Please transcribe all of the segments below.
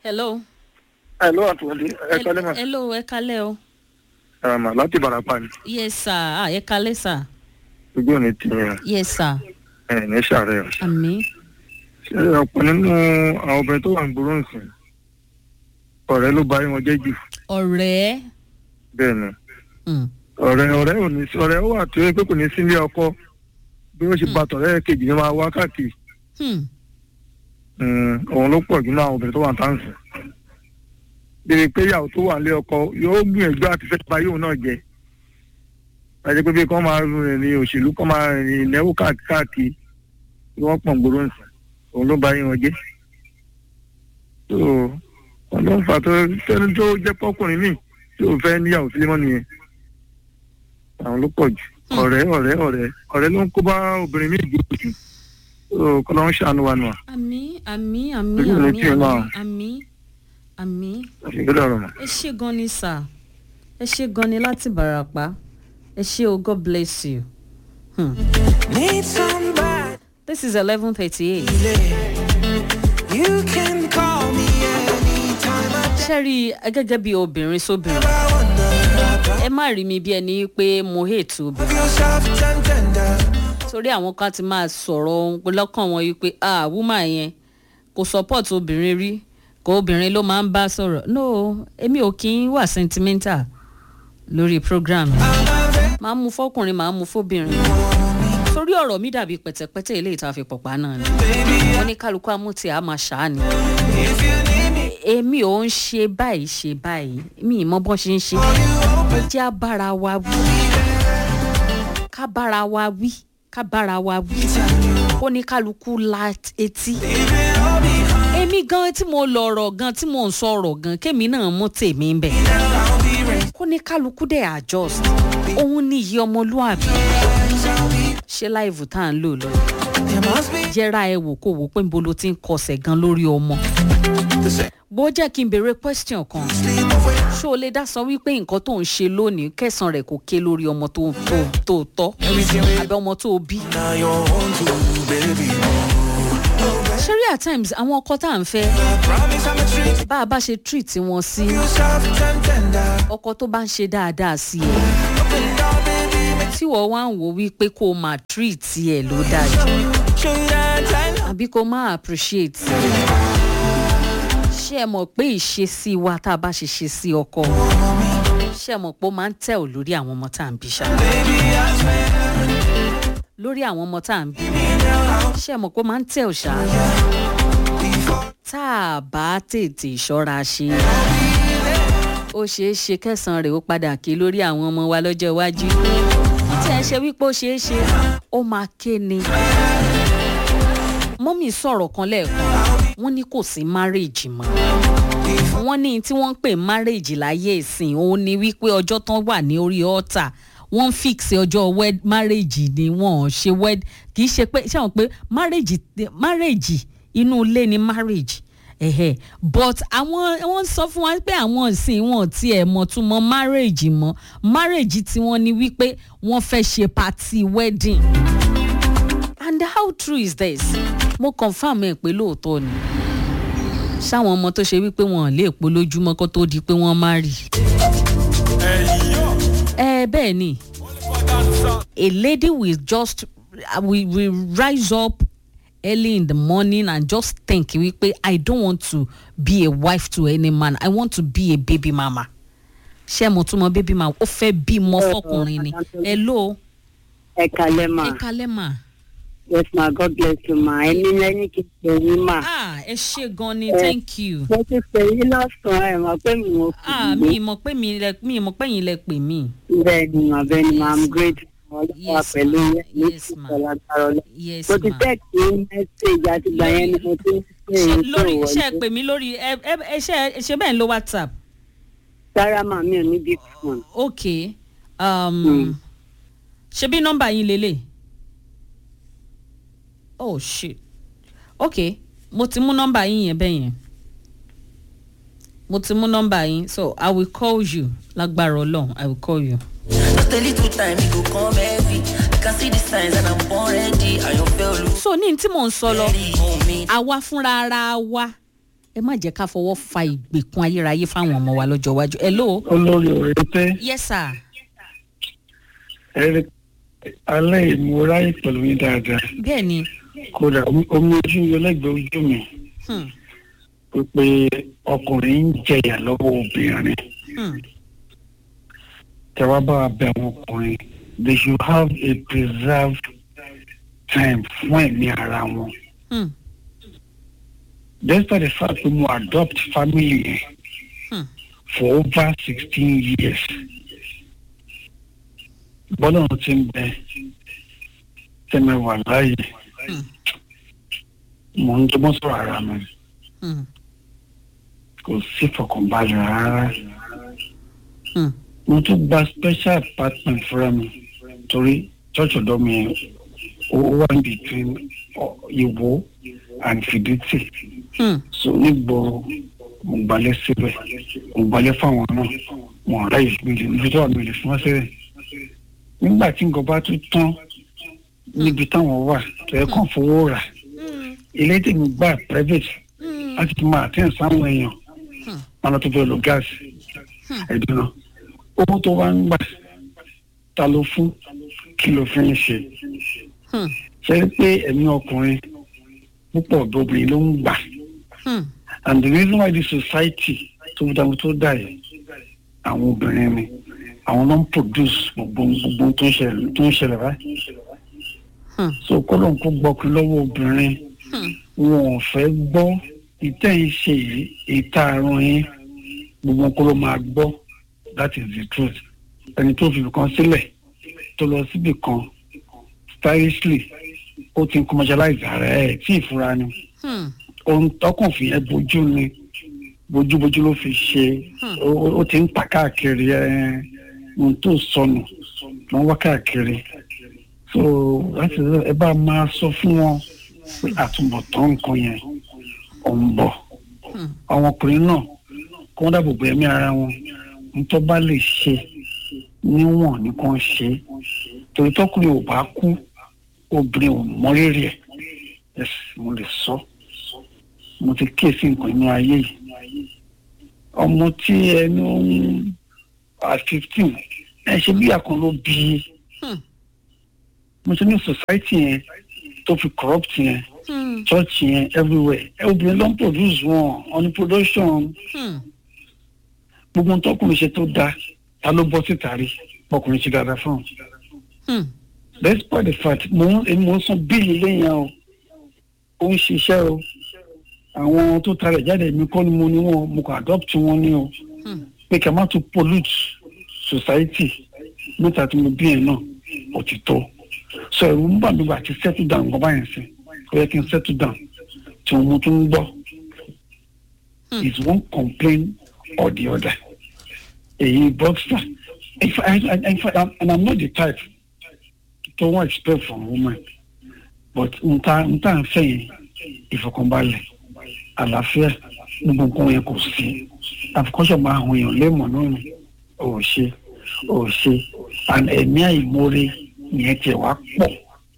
hello. hello àtúndì ẹ kọ́lé mà hello ẹ kalẹ́ o. ẹ mà láti barapa ni yes sir ah ẹ kalẹ́ sir. ojú ò ní tìyẹn yes sir. ẹ ní sàárẹ̀ o. àmì. ṣé ọ̀pọ̀ nínú àwọn obìnrin tó wà ń gbòòrò nsìn ọ̀rẹ́ ló bá wọn jẹ́ jù ọ̀rẹ́. bẹ́ẹ̀ ni Mm. ọ̀rẹ́ ọ̀rẹ́ ò ní sí ọ̀rẹ́ ó wà tó yẹ pé kò ní sí ilé ọkọ bí ó ṣe bá tọ̀rẹ́ kejì ní máa wá káàkiri Hmm. Mm, òun ló pọ̀ jù náà àwọn obìnrin tó wà ń tàǹsì bíi pé ìyàwó tó wà nílé ọkọ yóò gbìyànjú àti fẹ́ ba yóò náà jẹ àti pé bí kò máa rìn ní òṣèlú kò máa rìn ìnáwó káàkiri káàkiri tí wọ́n pọ̀ ń gbòòrò nsìn òun ló ba yín wọn jẹ́ tó wọn ló ń fà tó tẹni tó jẹ́ pọ́kùnrin míì tí ò fẹ́ níyàwó sílé mọ́ nìyẹn àwọn ló pọ̀ jù ọ̀rẹ́ ọ̀rẹ́ ọ̀rẹ́ ọ̀rẹ́ ló ń kó bá obìnrin míì jù jù tó kọ́ ló ń ṣàánú wa nù à àmì àmì àmì Ojú mi àmì tí ì máa. àmì àmì àmì. ìgbélé ọ̀rọ̀ mọ̀. ẹ ṣé gan ni sir ẹ ṣé gan ni láti bàràpá ẹ ṣé o god bless you. Hmm. Need somebody. this is eleven thirty-eight. You can call me anytime. I ṣẹ́rí gẹ́gẹ́ bí obìnrin sóbìnrin never wonder. ẹ má rí mi bí ẹni pé mo hate obìnrin Feel soft and tender. torí àwọn kan ti máa sọ̀rọ̀ lọ́kàn wọn yìí pé ah woman yẹn kò support obìnrin rí kò obìnrin ló máa ń bá sọ̀rọ̀ no èmi ò kí ń wà sentimental lórí program máa ń mu fọkùnrin máa ń mu fóbìnrin torí ọ̀rọ̀ mi dàbí pẹ̀tẹ̀pẹ̀tẹ̀ ilé ìta àfipọ̀pá náà ni wọ́n ní kálukú amúti àá máa ṣáà ni If you need me, èmi ò ń ṣe báyìí ṣe báyìí mi ì mọ bọ́n ṣe ń ṣe jẹ́ á bára wa wí ká bára wa wí ká bára wa wí kó ní kálukú la etí èmi gan tí mo lọ̀rọ̀ gan tí mo ń sọ̀rọ̀ gan kémi náà mú tèmi ń bẹ̀ I'll be ready. kó ní kálukú dẹ̀ adjust òun ní iye ọmọlúàbí ṣé láìvù tá à ń lò lọ There must be jẹ́ra ẹ wò kó wò pé níbo ló ti ń kọsẹ̀ gan lórí ọmọ the same. bó jẹ́ kí n béèrè question kan Sleep away. ṣó o lè dá sọ wípé nǹkan tó ń ṣe lónìí kẹsàn-án rẹ̀ kò ké lórí ọmọ tó tó tó tọ́ Everything we àbí ọmọ tó o bí. now you're on to, baby. ṣeré at times àwọn ọkọ tá à ń fẹ́ I promise I'm a treat. bá a bá ṣe treat wọn sí Feel soft and tender. ọkọ tó bá ń ṣe dáadáa sí ẹ Up and down, baby. tí wọ́n wá ń wò wípé kó o máa treat ẹ ló dájú Show you that time. àbí kó o máa appreciate ẹ. ṣé ẹ mọ̀ pé ìṣesí wa tá a bá ṣe ṣe sí ọkọ ṣé ẹ mọ̀ pé ó máa ń tẹ̀ ọ́ lórí àwọn ọmọ tá à ń bí ṣá Baby, I swear. lórí àwọn ọmọ tá à ń bí ṣé ẹ mọ̀ pé ó máa ń tẹ̀ ọ́ ṣá tá a bá tètè ṣọ́ra ṣe ó ṣeé ṣe kẹsàn-án rẹ̀ ó padà ké lórí àwọn ọmọ wa lọ́jọ́ iwájú tí ẹ ṣe wípé ó ṣeé ṣe ó máa ké ni mọ́mì sọ̀rọ̀ kan lẹ́ẹ̀kan wọ́n ní kò sí márèèjì mọ́ wọ́n ní tí wọ́n ń pè márèèjì láyé ìsìn òun ni wípé ọjọ́ tán wà ní orí ọ́tà wọ́n fix ọjọ́ wed márèèjì ni wọ́n ò ṣe wed kì í ṣe pé ṣé àwọn pé márèèjì márèèjì inú ilé ni márèèjì ẹ̀hẹ̀ but àwọn wọ́n sọ fún wa pé àwọn ìsìn wọn ti ẹ̀ mọ̀ tún mọ márèèjì mọ́ márèèjì tí wọ́n ní wípé wọ́n fẹ́ ṣe party wedding and how true is this mo confam ẹ pé lóòótọ́ ni ṣáwọn ọmọ tó ṣe wípé wọn ò lè po lójúmọ́ kó tó di pé wọ́n má rì. ẹ bẹ́ẹ̀ ni a lady will just uh, will, will rise up early in the morning and just think wípé i don't want to be a wife to any man i want to be a baby mama ṣé mo tún mọ baby mama ó fẹ́ bímọ fọkùnrin ni hello ẹ kalẹ ma ẹ kalẹ́ mà. yes ma god bless you ma ẹni lẹni kì í ṣe yín ma ah ẹ ṣe gan ni thank you. mo ti pè yín lọ́sàn-án ẹ̀ mọ̀ pé mi ò fi ah mi ì mọ̀ pé mi lẹ mi ì mọ̀ pé yín lẹ pè mí. bẹ́ẹ̀ ni ma bẹ́ẹ̀ ni ma i'm grateful ọlọ́wà Yes, pẹ̀lú ma. yẹn ní Yes, ma. ìfọ̀lágbára ọlọ́ yes mo ti ma. tẹ́ẹ̀kì mẹ́sẹ̀gì àti ìgbà yẹn ni mo ti ń pè Ṣé yín tó lórí iṣẹ́ wọlé pè mí lórí ẹ ẹ ẹ ṣe ẹ ṣe bẹ́ẹ̀ ń lo whatsapp. sára mà mi ò ní big phone ok um, Mm. ṣe bí nọ́mbà yín lélẹ̀. oh shit ok mo ti mú nọ́mbà yín yẹn bẹ́ẹ̀ yẹn mo ti mú nọ́mbà yín so i will call you lágbára ọlọ́run i will call you. Just a little time, it go come heavy. I can see the signs and I'm born ready. I don't feel loose. so ní tí mò ń sọ lọ Ready on me. àwa fúnra ara wa ẹ má jẹ́ ká fọwọ́ fa ìgbèkùn ayérayé fáwọn ọmọ wa lọ́jọ́ iwájú hello olórí ọ̀rẹ́ tẹ́ yes sir ẹ̀rẹ́ alẹ́ ìmúráyè pẹ̀lú yín dáadáa bẹ́ẹ̀ ni kódà omi omi ojú yọ lẹ́gbẹ̀ẹ́ ojú mi hmm, pé ọkùnrin ń jẹyà lọ́wọ́ obìnrin hmm, tẹ́wọ́ bá wa bẹ àwọn ọkùnrin they should have a preserved time fún ẹ̀mí ara wọn hmm, despite the fact pé mo adopt family yẹn hmm, for over sixteen years bọ́lá ọ̀hún ti ń bẹ tẹ́mẹ̀wà láàyè hmm, mò ń jọmọ́ sọ̀rọ̀ ara mi hmm, kò sí fọkànbalẹ̀ rárá hmm, mo tún gba special apartment fúnra mi torí church ọ̀dọ́ mi ó wà ní between ọ, Ìwó and Fìdítì hmm, so nígboro mo gbalẹ̀ síbẹ̀ mo gbalẹ̀ fáwọn náà wọn ọ̀rẹ́ yìí mi lè níbi tó wà mí lè fún wọn síbẹ̀ nígbà tí nǹkan bá tún tán níbi táwọn wà tó yẹ kàn fowó rà hmm, ilé tí mo gbà private hmm, láti fi máa tẹ̀ sáwọn èèyàn Hmm. wọn lọ tó fẹ́ lo gáàsì Hmm. ẹ̀dùn náà owó tó wá ń gbà ta ló fún kí ló fi ń ṣe hmm, ṣe é pé ẹ̀mí ọkùnrin púpọ̀ ọ̀dọ́ obìnrin ló ń gbà hmm, and the reason why the society tó dáhùn tó dà yìí àwọn obìnrin ni àwọn ló ń produce gbogbo gbogbo tó ń ṣẹlẹ̀ tó ń ṣẹlẹ̀ báyìí hmm, so kọ́lọ̀ ń kó gbọ́kú lọ́wọ́ obìnrin hmm, wọn ò fẹ́ gbọ́ ìtẹ́ ń ṣe yìí ìta àrùn yín gbogbo kó ló máa gbọ́ that is the truth ẹni tó fi kan sílẹ̀ tó lọ síbì kan stylishly ó ti ń commercialize ara ẹ̀ tí ìfura ni hmm, ohun tọkàn fi yẹn bójú ni bójúbójú ló fi ṣe Hmm. ó ó- ó ti ń ta káàkiri ẹ ohun tó sọnù ló ń wá káàkiri so láti ẹ bá máa sọ fún wọn pé àtúbọ̀tán nǹkan yẹn ò ń bọ̀ hmm, àwọn ọkùnrin náà kí wọ́n dáàbò bo ẹ̀mí ara wọn nítorí bá lè ṣe níwọ̀n ní kàn ṣe torí tọkùnrin ò bá kú obìnrin ò mọrírì ẹ̀ yes mo lè sọ mo ti kíyèsí nǹkan inú ayé yìí ọmọ tí ẹni ń at fifteen ẹ ṣe bí àkàn ló bí i hmm, mo ṣe ní society yẹn tó fi corrupt yẹn hmm, church yẹn everywhere ẹ obìnrin ló ń produce wọn on the production hmm, gbogbo ohun tọkùnrin ṣe tó dáa ta ló bọ́ síta rí ọkùnrin ṣe dáadáa fún un hmm, despite the fact mo ń èmi mo ń san bíìlì lẹ́yìn o ó ń ṣiṣẹ́ o àwọn tó tarẹ̀ jáde mi kọ́ ni mo ní wọn mo kàn adopt wọn ní o hmm, pé kí a má tún pollute society mẹ́ta tí mo bí yẹn náà ó ti tó so ẹ̀rù ń bà mí gbà tí settle down nǹkan báyẹn sí ó yẹ kí n settle down tí mo tún ń gbọ́ Hmm. is one complain or the other èyí boxer if I, I, in fact I'm, and I'm not the type to wan expect from woman but nta nta n fẹ́ yẹn ìfọkànbalẹ̀ àlàáfíà gbogbo nǹkan yẹn kò sí àfikọ́sọ̀ máa hàn èèyàn léèmọ̀ náà ni ò ṣe ò ṣe and ẹ̀mí àìmoore yẹn tiẹ̀ wá pọ̀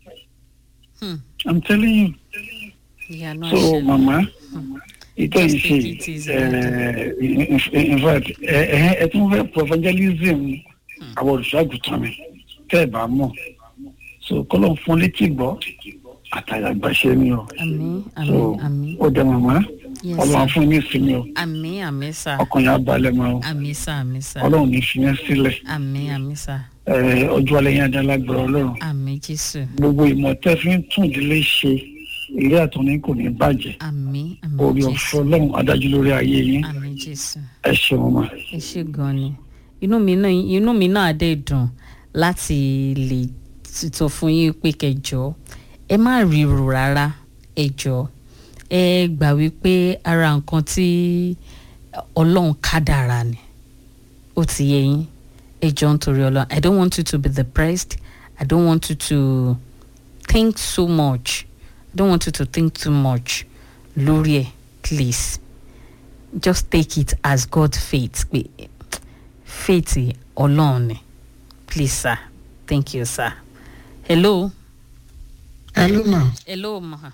hmm. i'm telling you ìyanu so àṣẹ mama ìtọ́ yìí Just ṣe take it easy. ẹ in in fact ẹ ẹ ẹ tún fẹ́ for evangelism àwọn olùṣọ́àgùtàn mi tẹ́ ẹ bá mọ̀ so kọ́lọ́ fún létí gbọ́ àtàyàgbàṣe ni o àmín so àmín àmín ó dẹ màmá yes ọlọ́run sir fún ní ìsinmi o àmín àmín sir ọkàn yà á balẹ̀ mọ́ o àmín sir àmín sir ọlọ́run ní fi yẹn sílẹ̀ àmín àmín sir ẹ ọjọ́ alẹ́ yẹn adálágbára ọlọ́run àmín jésù gbogbo ìmọ̀ tẹ́ fi ń tún ìdílé ṣe ilé àtúnní kò ní bàjẹ́ àmín orí àmín ọ̀fọ̀ jésù ọlọ́run adájú lórí ayé yín àmín jésù ẹ ṣeun ma. ẹ ṣe gan ni inú mi náà inú mi náà dẹ̀ dùn láti lè sọ fún yín pé kẹjọ ẹ má ríru rárá ẹ jọ ẹ gbà wípé ara nǹkan tí ọlọ́run kádàrá ni ó ti yẹ yín ẹ jọ nítorí ọlọ́run i don't want you to be depressed i don't want you to think so much i don't want you to think too much lórí ẹ please just take it as God faith pé faith ọlọ́run ni please sir thank you sir hello hello ma hello ma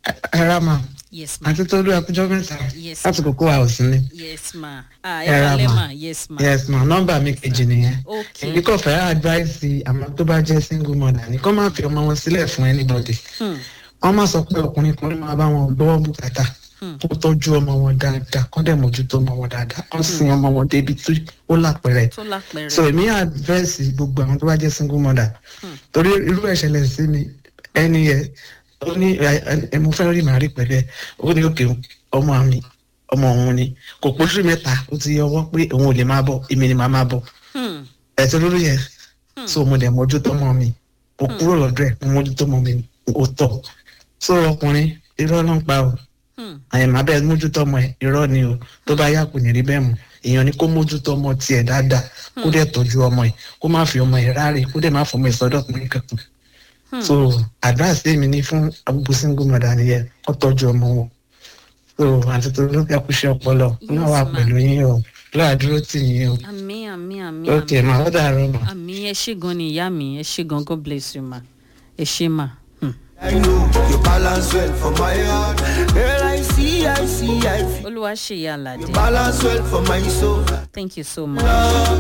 ẹ ra ma yes ma àti tó lóyún ẹkújọ mẹ́ta Yes, láti kókó wa ò sí ni. yes ma ah ẹ Ẹ ra kalẹ́ ma. ma yes ma yes ma nọmba mi kejì nìyẹn. ok èmi kò fẹ́ advice àmọ́ tó bá jẹ́ single mother ni kó má fi ọmọ wọn sílẹ̀ fún anybody. Hmm. wọ́n má sọ pé ọkùnrin kan ló máa bá wọn gbọ́ bùkátà Hmm. kó tọ́jú ọmọ wọn dáadáa kó dẹ̀ mójútó ọmọ wọn dáadáa kó sin ọmọ wọn débi tí ó lápẹ̀rẹ̀. tó lápẹẹrẹ so èmi advice gbogbo àwọn tó bá jẹ́ single mother torí irú ẹ̀ ṣẹlẹ̀ sí mi ẹni yẹ ó ní ẹ ẹ mo fẹ́ rí màrí pẹ̀lú ẹ ó ní òkè ọmọ mi ọmọ òun ni kò pósù mẹ́ta ó ti yọwọ́ pé òun ò lè máa bọ̀ èmi ni màá máa bọ̀ Hmm. ẹ̀sẹ̀ lórí yẹn so mo dẹ̀ mójútó mọ́ mi mo kúrò lọ́dọ̀ ẹ̀ mo mójútó mọ́ mi ó tọ̀ so ọkùnrin irọ́ ló ń pa o Hmm. àyẹ̀mọ́ abẹ́ mójútó ọmọ ẹ̀ irọ́ ni o tó bá yà kò ní rí bẹ́ẹ̀ mọ́ èèyàn ni kó mójútó ọmọ tiẹ̀ dáadáa kó dẹ̀ tọ́jú ọmọ ẹ̀ kó má fi ọmọ ẹ̀ ráre kó dẹ̀ má fọmọ ẹ̀ sọ́dọ̀ ọkùnrin kankan so advice tèmi ní fún agbègbè single mother nìyẹn kó tọ́jú ọmọ wọn so àti tó ló kẹ́ kú iṣẹ́ ọpọlọ náà wà Yes, ma. pẹ̀lú yín o lọ́wọ́ tì yín o àmì àmì àmì ok ma ó dàrú ma. àmì ẹ ṣé gan ni ìyá mi ẹ ṣé gan god bless you ma ẹ ṣé ma. Hmm. I know you balance well for my heart. Girl, I see, I see, I feel. olúwa ṣèyí àlàdé Balance well for my soul. thank you so much. Love